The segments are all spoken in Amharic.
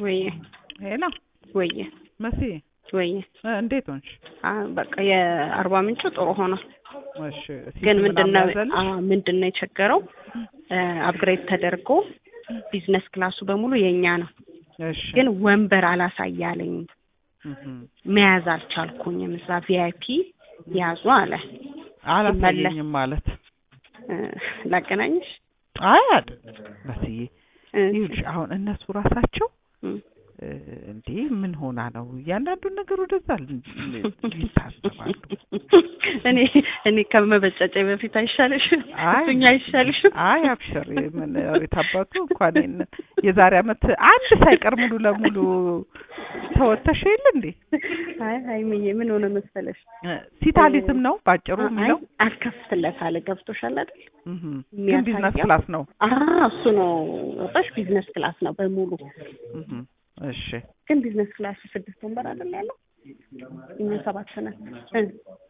ወይዬ ሄሎ ወይዬ መሲ ወይዬ እ እንዴት ሆንሽ? አ በቃ የአርባ ምንጩ ጥሩ ሆኗል። እሺ ግን ሲቲ ምንድነው ምናምን ያዘልሽ? አ ምንድነው የቸገረው አፕግሬድ ተደርጎ ቢዝነስ ክላሱ በሙሉ የኛ ነው። እሺ ግን ወንበር አላሳያለኝ እህም። መያዝ አልቻልኩኝም። እዛ ቪአይፒ ያዙ አለ። አላሳየኝም ማለት እ ላገናኝሽ አይ አይደለም መስዬ እ ይኸውልሽ አሁን እነሱ ራሳቸው እ እ እንዴ ምን ሆና ነው እያንዳንዱን ነገር ወደዛ ል- ይታሰባሉ። እኔ እኔ ከመበጨጨ በፊት አይሻልሽም? አይ እሱኛ አይሻልሽም? አይ አብሽር ምን ሬት አባቱ እንኳን ይሄን የዛሬ አመት አንድ ሳይቀር ሙሉ ለሙሉ ተወተሽ የለ እንዴ አይ ሀይሚዬ ምን ሆነ መሰለሽ እ ሲታሊዝም ነው ባጭሩ አይ የሚለው አልከፍትለት አለ ገብቶሻል አይደል? እህም። ግን ቢዝነስ የሚያሳየው- ክላስ ነው አ እሱ ነው ወጣሽ ቢዝነስ ክላስ ነው በሙሉ እህም። እሺ ግን ቢዝነስ ክላስ ስድስት ወንበር አይደል ያለው እኛ ሰባት ነን እ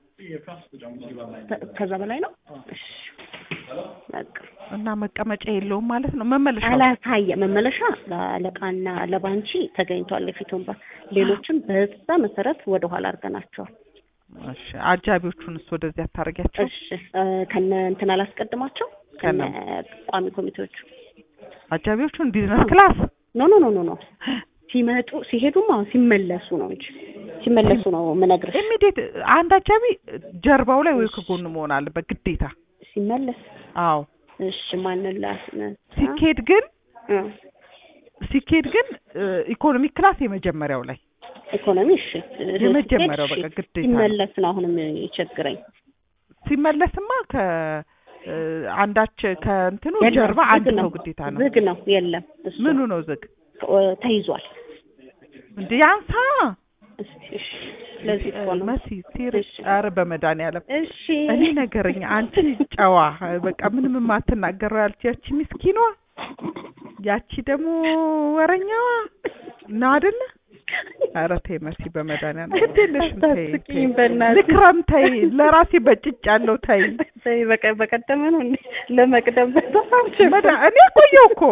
ከ- ከዛ በላይ ነው እሺ በቃ እና መቀመጫ የለውም ማለት ነው መመለሻ አላሳየ መመለሻ ለአለቃና ለባንቺ ተገኝቷል የፊት ወንበር ሌሎችም በዛ መሰረት ወደ ኋላ አድርገናቸዋል እሺ አጃቢዎቹንስ ወደዚህ አታረጊያቸው እሺ እ ከነ እንትን አላስቀድማቸው ከነ ቋሚ ኮሚቴዎቹ አጃቢዎቹን ቢዝነስ ክላስ ኖ ኖ ኖ ኖ ኖ ሲመጡ ሲሄዱም አሁን ሲመለሱ ነው እንጂ ሲመለሱ ነው የምነግርሽ ኢሚዲየት አንድ አጃቢ ጀርባው ላይ ወይ ከጎኑ መሆን አለበት ግዴታ ሲመለስ አዎ እሺ ማንን ላስነሳ ሲኬድ ግን እ ሲኬድ ግን ኢኮኖሚክ ክላስ የመጀመሪያው ላይ ኢኮኖሚ እሺ የመጀመሪያው እሺ፣ በቃ ግዴታ ነው። ሲመለስ ነው አሁንም የቸግረኝ ሲመለስማ ከ እ አንዳች ከእንትኑ የለም፣ ጀርባ ዝግ አንድ ነው። ሰው ግዴታ ነው ዝግ ነው የለም እሱ ምኑ ነው ዝግ እ ተይዟል እንዴ ያንሳ እስኪ እሺ ስለዚህ እኮ ነው መሲ ሲሪስ እሺ። ኧረ በመድኃኒዓለም እሺ እኔ ነገረኛ አንቺ ጨዋ በቃ ምንም የማትናገረው ያልች ያቺ ምስኪኗ ያቺ ደግሞ ወረኛዋ ነው አይደለ? ኧረ ተይ መሲ በመድኃኒዓለም ግድ የለሽም ተይ ተይ። አታስቂኝ በእናትሽ። ልክረም ተይ ለራሴ በጭጭ ያለው ተይ ተይ በቀ በቀደመ ነው እንዴ ለመቅደም በጣም መዳ- እኔ ቆየሁ እኮ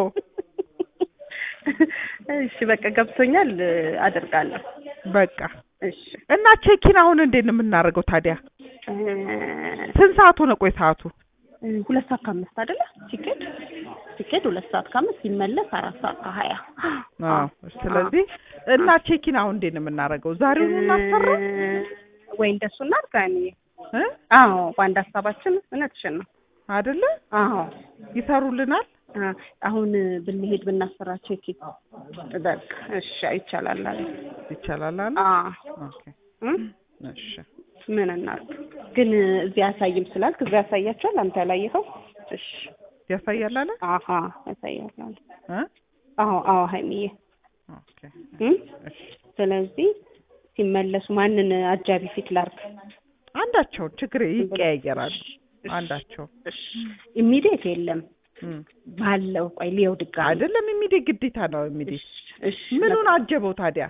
እሺ በቃ ገብቶኛል አደርጋለሁ በቃ እሺ እና ቼኪን አሁን እንዴት ነው የምናደርገው ታዲያ? እ ስንት ሰዓት ሆነ? ቆይ ሰዓቱ ሁለት ሰዓት ከአምስት አይደለ ሲኬድ ሲኬድ ሁለት ሰዓት ከአምስት ሲመለስ አራት ሰዓት ከሀያ አዎ። ስለዚህ እና ቼኪን አሁን እንዴት ነው የምናደርገው? ዛሬውኑ እናሰራ እ ወይ እንደሱ እናድርግ ሀይሚዬ እ አዎ በአንድ ሀሳባችን እውነትሽን ነው አይደለ? አዎ ይሰሩልናል። አ- አሁን ብንሄድ ብናሰራቸው ኬክ በቃ እሺ ይቻላል አለ ይቻላል አለ። አ ኦኬ እም? እሺ ምን እናድርግ ግን እዚህ ያሳይም ስላልክ እዚህ ያሳያቸዋል አንተ ያላየኸው እሺ ያሳያል አለ። አሀ ያሳያል አለ እ አዎ አዎ ሀይሚዬ ኦኬ እም? እሺ ስለዚህ ሲመለሱ ማንን አጃቢ ፊት ላርግ አንዳቸው ችግር ይቀያየራሉ። አንዳቸው እሺ ኢሚዲየት የለም እም። ባለው ቆይ ሊየው ድጋሚ አይደለም የሚዴ ግዴታ ነው የሚዴ እሺ ምኑን አጀበው ታዲያ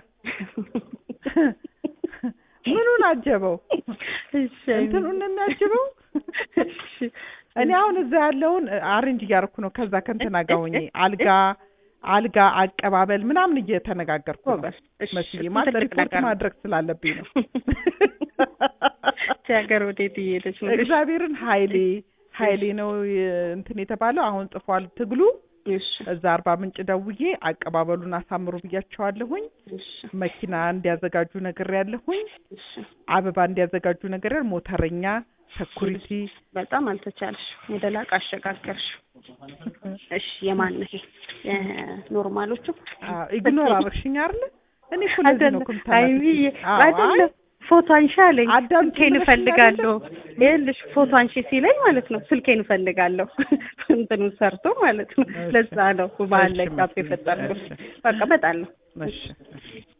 ምኑን አጀበው እሺ እንትኑን ነው የሚያጅበው እሺ እኔ አሁን እዛ ያለውን አሬንጅ እያደረኩ ነው ከዛ ከእንትና ጋር ሆኜ አልጋ አልጋ አቀባበል ምናምን እየተነጋገርኩ ነው ጎበዝ እሺ መስዬ እሱ ማለት ትልቅ ሪፖርት ነገር ነው። ማድረግ ስላለብኝ ነው ይቺ ሀገር ወዴት እየሄደች ነው? እግዚአብሔርን ሀይሌ ሀይሌ ነው የ- እንትን የተባለው አሁን ጽፏል ትግሉ እሺ እዛ አርባ ምንጭ ደውዬ አቀባበሉን አሳምሩ ብያቸዋለሁኝ እሺ መኪና እንዲያዘጋጁ ነገር ያለሁኝ እሺ አበባ እንዲያዘጋጁ ነገር ያለ ሞተረኛ ሰኩሪቲ በጣም አልተቻልሽ ወደ ላቅ አሸጋገርሽ። እሺ የማን ይሄ የኖርማሎቹ ኢግኖር አረግሽኝ አይደለ እኔ እኮ ለዚህ ነው አይደለም እኮ አይሚዬ የምታናግሪኝ። አዎ፣ አይ አይደለም ፎቶ አንሺ አለኝ አዳምጪ ስልኬን ብለሽኝ እፈልጋለሁ ይኸውልሽ ፎቶ አንሺ ሲለኝ ማለት ነው ስልኬን እፈልጋለሁ እንትኑን ሰርቶ ማለት ነው እሺ። ለዛ ነው ባህል ላይ እሺ፣ ጋፕ መስዬ፣ የፈጠርኩት እሺ። በቃ በጣም ነው እሺ እሺ